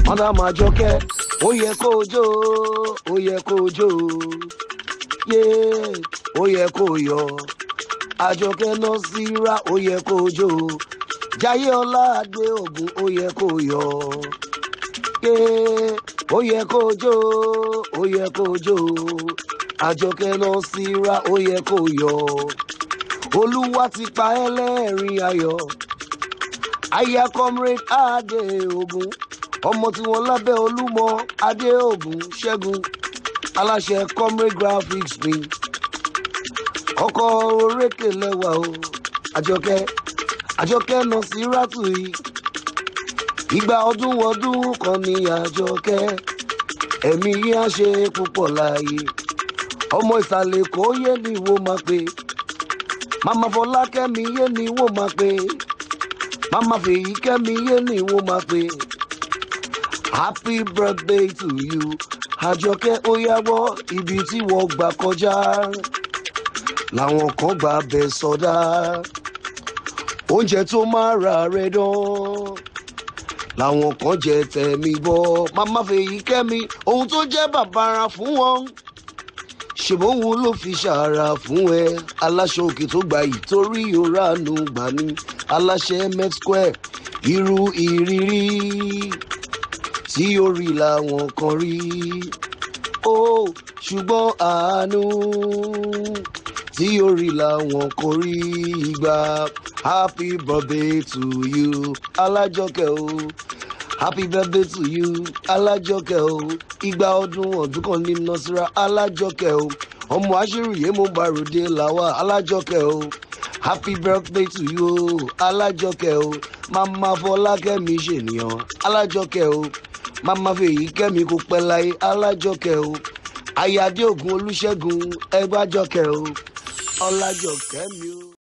mọ́dà máa jọkẹ́ ó yẹ kó o jó ó yẹ kó o jó yé ó yẹ kó o yọ àjọkẹ́ náà síra ó yẹ kó o jó jayé ọlá adé ògùn ó yẹ kó o yọ yé ó yẹ kó o jó ó yẹ kó o jó àjọkẹ́ náà síra ó yẹ kó o yọ olúwa ti pa ẹlẹ́rìn ayọ̀ aya comrade adé ogun ọmọ tí wọn lábẹ́ olúmọ adé ogun ṣẹ́gun aláṣẹ comrade graphics mi ọkọ orékè lẹ́wà o àjọkẹ́ àjọkẹ́ náà sí rátù yìí ìgbà ọdún ọdún kan ní àjọkẹ́ ẹ̀mí yìí á ṣe púpọ̀ láàyè ọmọ ìsàlẹ̀ kò yé ni wo máa pe màmá fọlákẹ́mi yé ni wo máa pe màmá fèyí kẹ́mi yé ni wo máa pe happy birthday to you àjọkẹ́ ó yáwọ́ ibi tí wọ́n gbà kọjá làwọn kan gbà bẹ̀ sọdá oúnjẹ tó máa ra rẹ dán làwọn kan jẹ tẹ̀mí bọ́ màmá fèyí kẹ́mi ohun tó jẹ́ bàbàrà fún wọn ṣèbóhun ló fi ṣàrà fún ẹ aláṣọ òkè tó gbà yìí torí òránù gbà ní aláṣẹ met square irú ìrírí tí ó rí làwọn kan rí ó ṣùgbọ́n àánú tí ó rí làwọn kan rí ìgbà happy birthday to you alájọkẹ́ o happy birthday to you alájọkẹ́ o ìgbà ọdún ọdún kan ní nọ́síra alájọkẹ́ o ọmọ aṣèrìyé mo bá ròde làwà alájọkẹ́ o happy birthday to you alájọkẹ́ o màmá fọlákẹ́mi ṣènìyàn alájọkẹ́ o màmá fèyí kẹ́mi kò pẹ́ láyé alájọkẹ́ o ayáde ògùn olùṣègùn ẹgbàjọkẹ́ o ọlájọkẹ́ mi o.